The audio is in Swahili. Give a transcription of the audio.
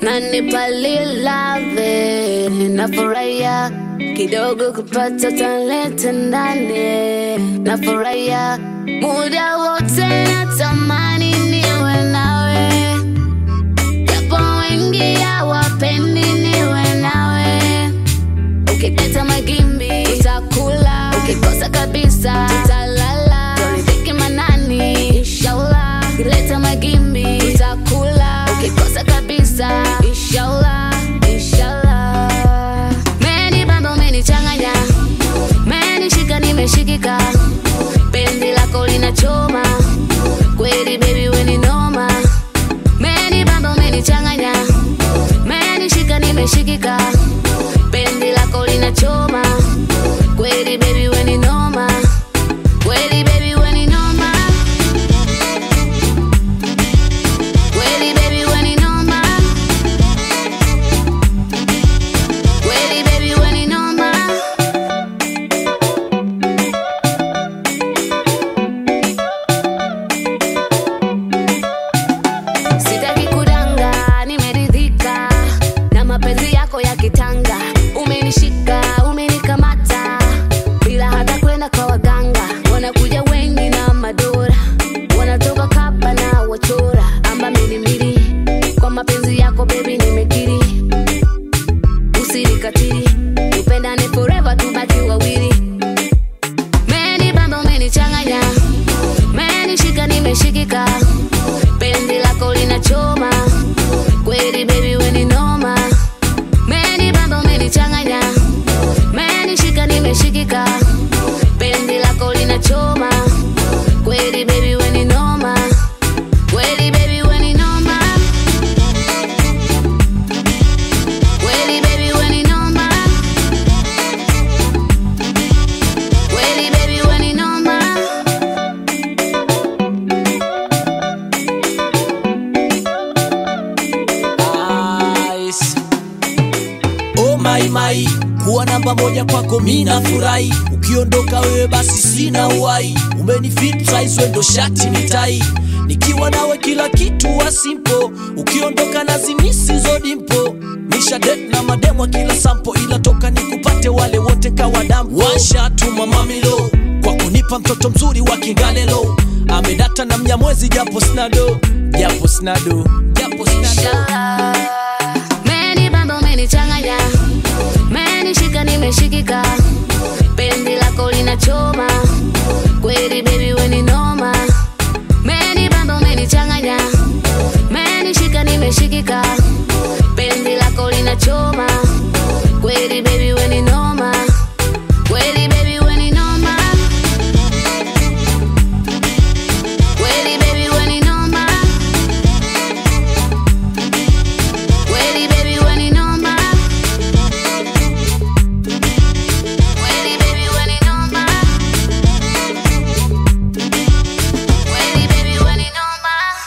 nanipa lilave, nafurahia kidogo kupata talente ndani, nafurahia muda wote, natamani niwe nawe, japo wengi hawapendi niwe nawe. Ukileta magimbi utakula, ukikosa kabisa utalala. Toridhike manani, inshallah. Ukileta magimbi utakula, ukikosa kabisa inshallah, inshallah. Meni bamba umenichanganya, menishika nimeshikika, penzi lako linachoma kweli, baby we ni noma. Meni bamba umenichanganya, menishika nimeshikika, penzi lako linachoma kweli, baby we ni noma kweli, baby we ni noma kweli, baby we ni noma kweli, baby we ni noma Sitaki kudanga, nimeridhika na mapenzi yako ya kitanga. Umenishika, umenikamata bila hata kwenda kwa waganga. Wanakuja wengi na madora, wanatoka kapa na wachora amba milimili. Kwa mapenzi yako baby, nimekiri, usinikatili, tupendane forever, tubaki wawili. Meni bamba, umenichanganya, menishika, nimeshikika penzi lako linachoma kweli, baby we ni noma. Meni bamba umenichanganya, menishika nimeshikika, penzi lako linachoma kweli, baby we ni noma kweli, baby we ni noma kweli, baby we ni noma kweli, baby we ni noma Ice. Oh my my, kuwa namba moja kwako mina furahi, ukiondoka wewe basi sina uhai. Umenifit size wendo shati ni tai, nikiwa nawe kila kitu wa simple, ukiondoka nazimisi zo dimpo. Nisha date na mademwa kila sampo, ila toka nikupate wale wote kawa dampo. Washatuma mamilo kwa kunipa mtoto mzuri wa Kigalelo, amedata na mnyamwezi japo snado, japo snado, japo snado. Inshallah. Meni bamba umenichanganya, menishika nimeshikika, penzi lako linachoma kweli, baby we ni noma. Meni bamba umenichanganya, menishika nimeshikika,